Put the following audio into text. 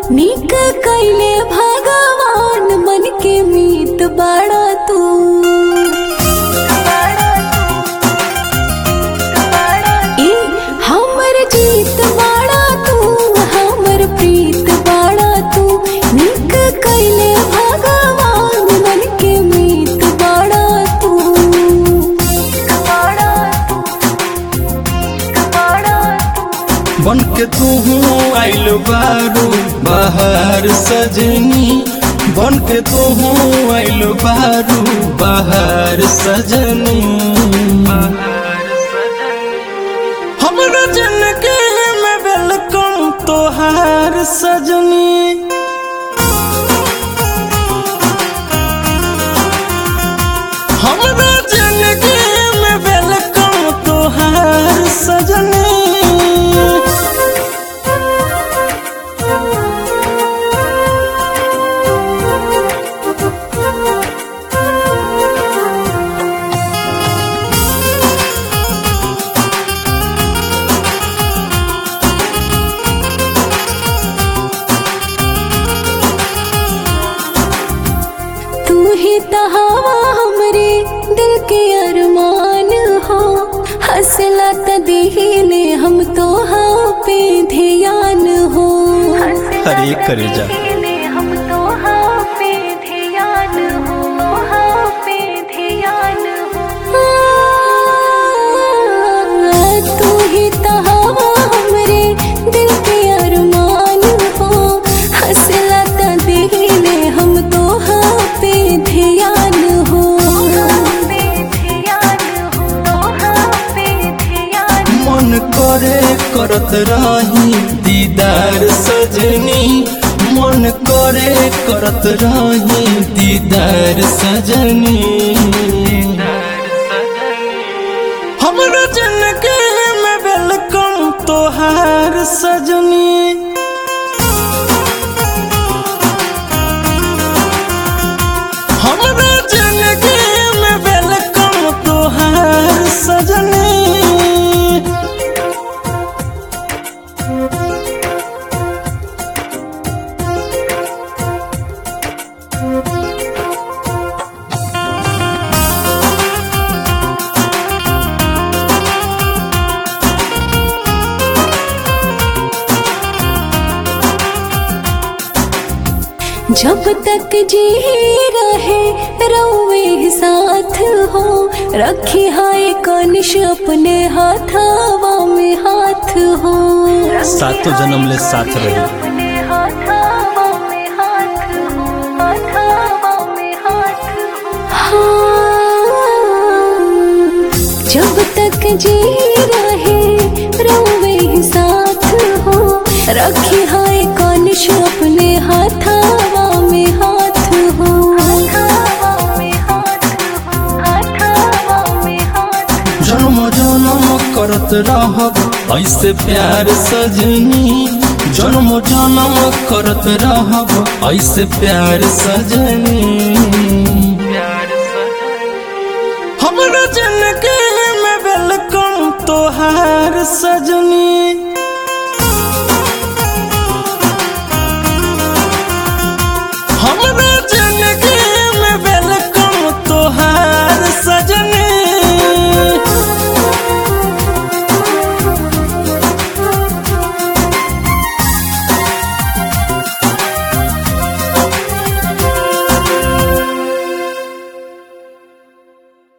निक कैले भगवान मन के मीत बड़ा तू ए हमर जीत बड़ा तू हमर प्रीत बड़ा तू निक कैले भगवान मन के मीत बड़ा तू बन के तू आइल बारू बाहर सजनी बन के तू आइल बारू बाहर सजनी हमरा जिंदगी में वेलकम तोहार सजनी हमरा जिंदगी में वेलकम तोहार सजनी तू ही तहावा हमरे दिल के अरमान हो हंसला त दिहिले हम तो हाँ पे ध्यान हो हरे करे जा हम तो हाँ पे ध्यान हो हाँ पे ध्यान हो तू ही तहावा हमरे दिल के अरमान हो हंसला त दिहिले हम तो हाँ पे ध्यान हो मन करे करत रही दीदार सजनी मन करे करत रही दीदार सजनी हमरा जिंदगी में वेलकम तोहार सजनी हमरा जिंदगी में वेलकम तोहार सजनी जब तक जी रहे रोवे साथ हो रखी हाय कनिश अपने हाथावा में हाथ हो सातों जन्म ले साथ रही अपने हाथावा में हाथ हो हाथावा में हाथ हो हाँ, जब तक जी रहे रोवे साथ हो रखी हाय कनिश अपने हाथावा में हाथ हो जन्म जन्म करत रहब ऐसे प्यार सजनी जन्म जन्म करत रहब ऐसे प्यार सजनी हमरा जिंदगी में वेलकम तोहार सजनी